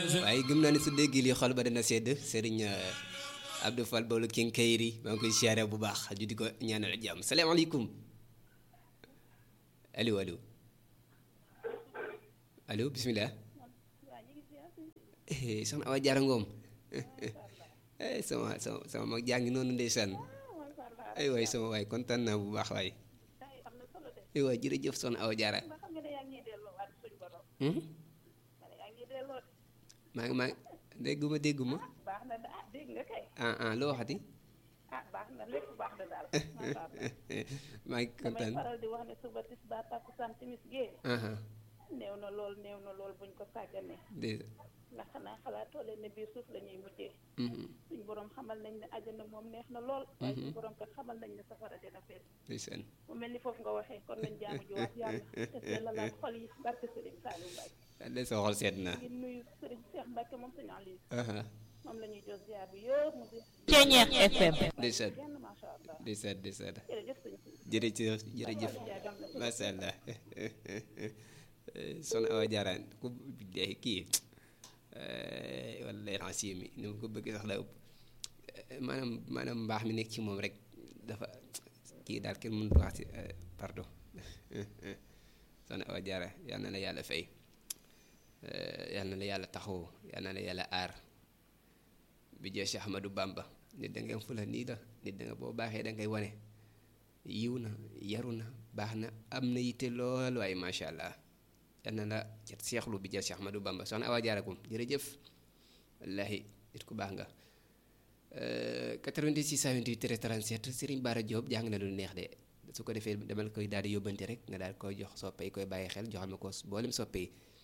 waaye gëm naa ne su déggee lii xol ba dana sedd sëriñ Abdou Fall Bawlu King Kayri maa ngi koy siyaare bu baax ju di ko ñaanal jàmm salaamaaleykum allo allo allo bisimilah soxna Awa Jaara Ngoom sama sama sama mag jàngi noonu ndeysaan ay waay sama waay kontaan naa bu baax waay ay waay jërëjëf soxna Awa Jaara maa ngi maa ngi dégguma dégguma baax na ah dégg nga kay. ah ah loo waxati ah baax na lépp baax na daal. maa ngi kontaan damay faral di wax ne suba tisbaar takkusaan timis gee. aha néew na lool néew na lool buñ ko sàgganee. dé ndax xanaa xalaatoo leen ne biir suuf la ñuy mujjee. mhm suñ borom xamal nañ ne àjjana moom neex na lool. waaye suñ borom kat xamal nañ ne safara dina fees. ndeysaan mu mel ni foofu nga waxee kon nañ jaamu ji waat yàlla te sellalaat xol yi barke Serigne Saliou Mbaye. de soo xol seet na ngi nuyu Serigne Cheikh Mbacke moom Serigne Aliou aha moom la ñuy jox ziar bi yëpp mu di. Ceeñeex FM. ndeysaan kenn macha allah ndeysaan ndeysaan jërëjëf sëñ si. jërëjëf jërëjëf macha allah soxna Awa Jaara ku dee kii wallaahi rancé mi ni ma ko bëgg sax la ëpp maanaam maanaam mbaax mi nekk ci moom rek dafa kii daal kenn mënut wax ci pardon soxna Awa Jaara yal na la yàlla fay yal na la yàlla taxaw yal na la yàlla aar bi jee Cheikh Ahmadou Bamba nit da nga fula nii la nit da nga boo baaxee da ngay wane yiw na yaru na baax na am na yitte lool waaye macha allah yal na la cat seexlu bi jee Cheikh Ahmadou Bamba soxna Awa Jaara Gum jërëjëf wallaahi nit ku baax nga 86 28 37 Serigne Bara Diop jàng na lu neex de su ko defee demal koy daal di yóbbante rek nga daal koy jox soppe yi koy bàyyi xel joxal ma ko boolem soppe yi